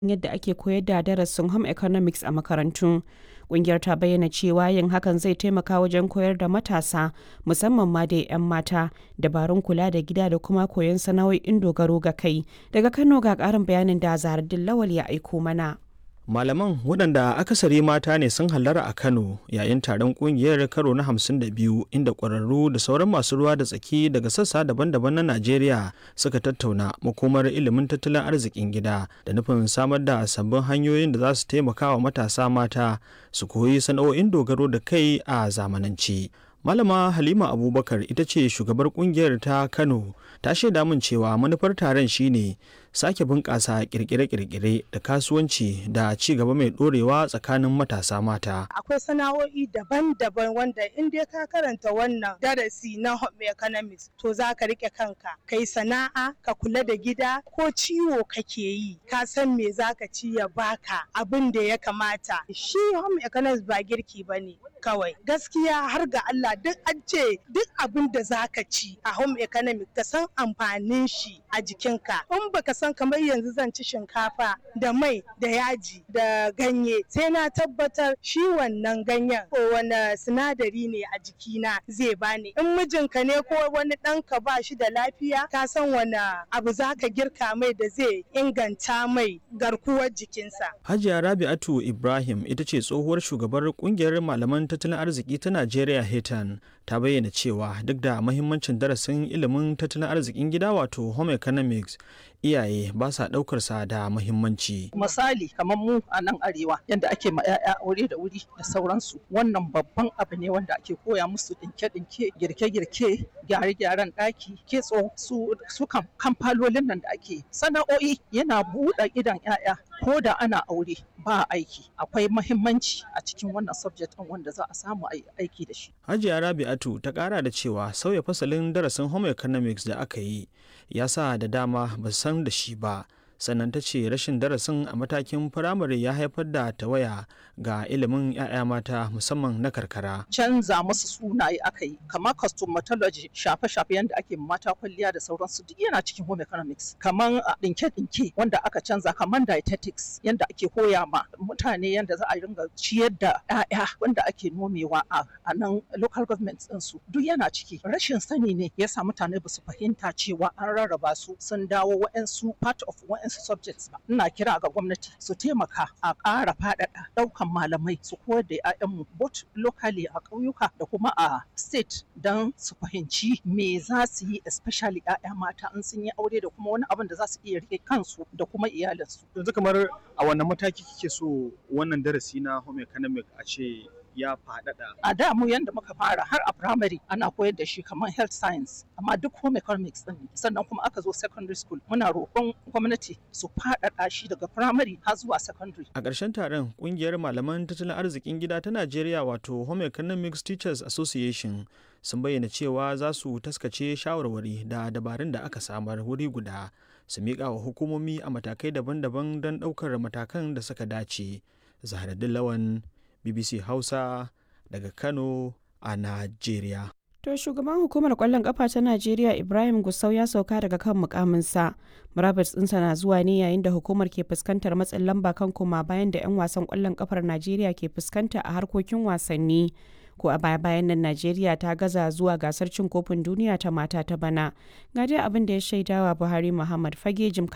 yadda ake koyar da darasin home economics a makarantu. Ƙungiyar ta bayyana cewa yin hakan zai taimaka wajen koyar da matasa, musamman ma dai 'yan mata, dabarun kula da gida da kuma koyon sana'o'in dogaro ga kai. Daga Kano ga ƙarin bayanin da Zaharaddin Lawal ya aiko mana. Malaman waɗanda akasari mata ne sun hallara a Kano yayin taron ƙungiyar karo na 52 inda ƙwararru da sauran masu ruwa da tsaki daga sassa daban-daban na Najeriya suka tattauna makomar ilimin tattalin arzikin gida da nufin samar da sabbin hanyoyin da za su taimaka wa matasa mata su koyi sana'o'in dogaro da kai a zamanance. Malama Halima Abubakar ita ce shugabar kungiyar ta Kano ta shaida min cewa manufar taron shine sake bunƙasa kirkire-kirkire da kasuwanci da ci gaba mai ɗorewa tsakanin matasa mata. Akwai sana'o'i daban-daban wanda in dai ka karanta wannan darasi na home economics to za ka rike kanka kai sana'a ka kula da gida ko ciwo kake yi ka san me za ka ci ya baka abin da ya kamata. Shi home economics ba girki ba ne kawai gaskiya har ga Allah duk an ce duk abin da za ka ci a home economics ka san amfanin shi a jikinka in baka san kamar yanzu zan ci shinkafa da mai da yaji da ganye sai na tabbatar shi wannan ganyen ko wani sinadari ne a jikina zai bani in mijinka ne ko wani ɗanka ba shi da lafiya ka san wani abu za ka girka mai da zai inganta mai garkuwar jikinsa Hajiya Rabi'atu Ibrahim ita ce tsohuwar shugabar kungiyar malaman tattalin arziki ta Najeriya Hetan ta bayyana cewa duk da mahimmancin darasin ilimin tattalin arzikin gida wato home economics iyaye ba sa ɗaukar sa da muhimmanci. Misali kamar mu a nan arewa yadda ake ma 'ya'ya aure da wuri da sauransu wannan babban abu ne wanda ake koya musu dinke-dinke girke-girke gyare-gyaren ɗaki kitso su su kamfalolin nan da ake sana'o'i yana buɗe idan 'ya'ya ko da ana aure ba aiki akwai mahimmanci a cikin wannan subject ɗin wanda za a samu aiki da shi. Hajiya Rabi'atu ta ƙara da cewa sauya fasalin darasin home economics da aka yi ya sa da dama ba san da shi ba sannan ta ce rashin darasin a matakin firamare ya haifar da tawaya ga ilimin 'ya'ya mata musamman na karkara. Canza musu sunaye aka yi kamar cosmetology shafe-shafe yadda ake mata kwalliya da sauransu duk yana cikin home economics kamar ɗinke-ɗinke wanda aka canza kamar dietetics yadda ake koya ma mutane yadda za a ringa ciyar da 'ya'ya wanda ake nomewa a nan local government ɗinsu duk yana ciki rashin sani ne ya sa mutane ba su fahimta cewa an rarraba su sun dawo wa'ansu part of wa'ansu subjects ba ina kira ga gwamnati su taimaka a ƙara faɗaɗa ɗaukan malamai su koyar da 'ya'yanmu both locally a ƙauyuka da kuma a state don su fahimci me za su yi especially 'ya'ya mata in sun yi aure da kuma wani abin da za su iya rike kansu da kuma iyalinsu. Yanzu kamar a wannan mataki kike so wannan darasi na home economic a ce ya faɗaɗa. A da mu yanda muka fara har a primary ana koyar da shi kamar health science amma duk home economics ɗin sannan kuma aka zo secondary school muna roƙon gwamnati su faɗaɗa shi daga primary har zuwa secondary. A ƙarshen taron ƙungiyar malaman tattalin arzikin gida ta Najeriya wato Home Economics Teachers Association sun bayyana cewa za su taskace shawarwari da dabarun da aka samar wuri guda su miƙa wa hukumomi a matakai daban-daban don ɗaukar matakan da suka dace. Zahraddin Lawan BBC Hausa daga Kano a Najeriya. To shugaban hukumar kwallon kafa ta Najeriya Ibrahim Gusau ya sauka daga kan mukaminsa. Murabus ɗinsa na zuwa ne yayin da hukumar ke fuskantar matsin lamba kan koma bayan da 'yan wasan kwallon kafar Najeriya ke fuskanta a harkokin wasanni. Ko a baya bayan nan Najeriya ta gaza zuwa gasar cin kofin duniya ta mata ta bana. Ga dai abin da ya shaidawa Buhari Muhammad Fage jim